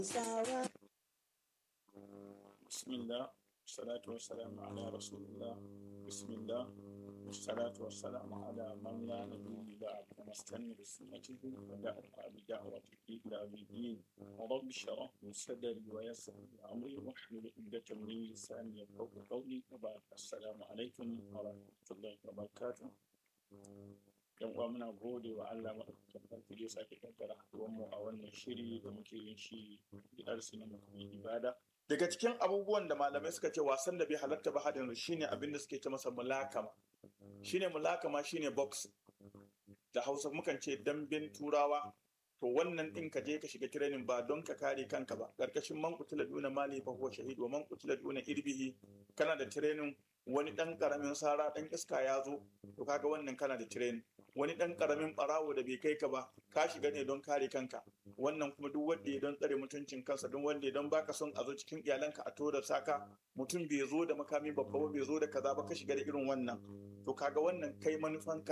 بسم الله والصلاة والسلام على رسول الله بسم الله والصلاة والسلام على من لا نبي بعد ونستنى بسنته ودعوة بدعوته إلى يوم الدين ورب اشرح لي صدري ويسر لي أمري واحلل عقدة من لساني يفقهوا قولي وبعد السلام عليكم ورحمة الله وبركاته yan uwa muna gode wa Allah maɗaukakin sarki da ya sake kaddara mu a wannan shiri da muke yin shi bidar su na mutumin ibada daga cikin abubuwan da malamai suka ce wasan da bai halatta ba hadin shine abin da suke ce masa mulakama shine mulakama shine box da Hausa mukan ce dambin turawa to wannan din ka je ka shiga training ba don ka kare kanka ba karkashin man kutila duna mali fa huwa shahid wa man kutila duna irbihi kana da training wani dan karamin sara dan iska ya zo to kaga wannan kana da training wani dan karamin barawo da bai kai ka ba ka shiga ne don kare kanka wannan kuma duk wanda ya don tsare mutuncin kansa don wanda ya don baka son a zo cikin iyalanka a tora saka mutum bai zo da makami babba ba bai zo da kaza ba ka shiga da irin wannan to kaga wannan kai manufanka